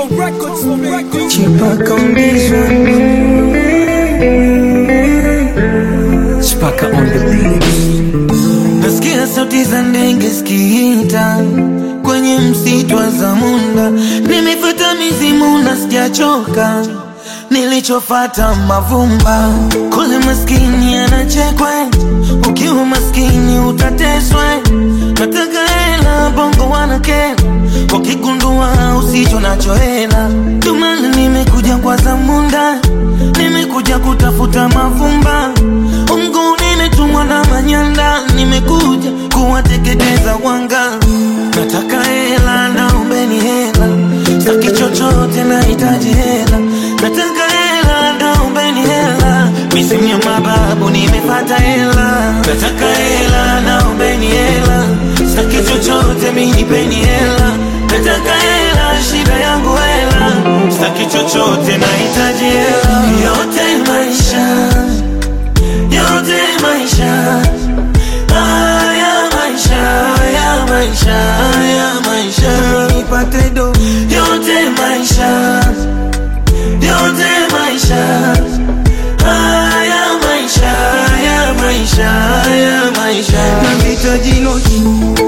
Congo Records, Records. Chipaka on this one. Chipaka on the beat. Nasikia sauti za ndege zikiita kwenye msitu wa Zamunda. Nimefuata mizimu na sijachoka, nilichofata mavumba. Kule maskini anachekwe, ukiwa maskini utateswe. Nataka hela, bongo wanakera, wakigundua usicho nacho hela. Ndio maana nimekuja kwa Zamunda, nimekuja kutafuta mavumba. Mungu nimetumwa na manyanda, nimekuja kuwateketeza wanga. Nataka hela, naombeni hela, saki chochote, nahitaji hela. Nataka hela, naombeni hela, misimu ya mababu nimepata hela. Nataka hela, naombeni hela, saki chochote, minipeni hela. Nataka hela, shida yangu hela, saki chochote, nahitaji hela. Yote maisha yote maisha haya maisha haya maisha haya maisha nipate do yote maisha yote maisha haya maisha haya maisha haya maisha nahitaji noti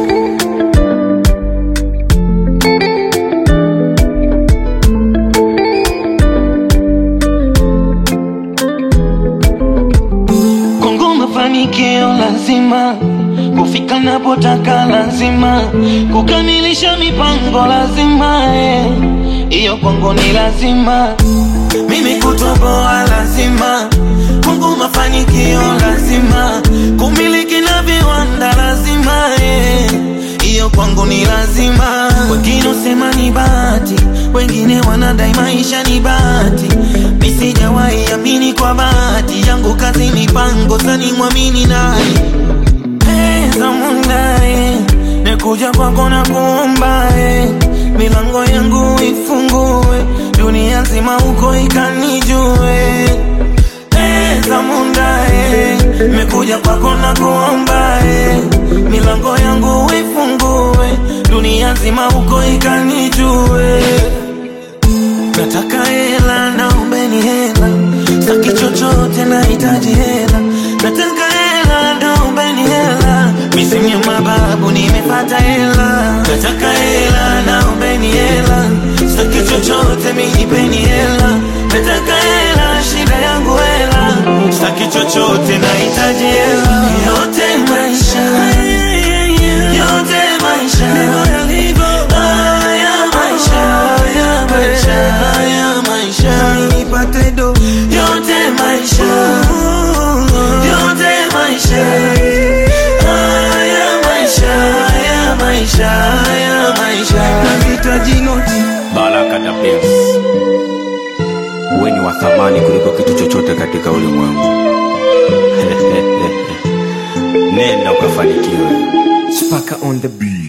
Kongo mafanikio lazima kufika napotaka lazima kukamilisha mipango lazima eh. hiyo kwangu ni lazima mimi kutoboa lazima Kongo mafanikio lazima kumiliki na viwanda lazima eh. hiyo kwangu ni lazima wengine usema ni bahati wengine wanadai maisha ni bahati mi sijawahi amini kwa bahati yangu kazi mipango sani mwamini nani pesa mundae nekuja kwako na kuomba eh. milango yangu ifungue dunia nzima huko ikanijue pesa mundae mekuja kwako na kuomba eh. milango yangu ifungue dunia nzima huko ikanijue Nataka hela, naombeni hela, saki chochote, nahitaji hela. Nataka hela, naombeni hela, misimu ya mababu nimepata hela. Nataka hela, naombeni hela, saki chochote, minipeni hela. Nataka hela, shida yangu hela, saki chochote, nahitaji hela. Yote maisha, yote maisha, haya maisha, haya maisha, haya maisha, nipate do. Yote maisha, yote maisha, haya maisha, haya maisha, haya maisha, nahitaji noti. Baraka da Prince, wewe ni wa thamani kuliko kitu chochote katika ulimwengu. Nenda ukafanikiwe. Chipaka on the beat.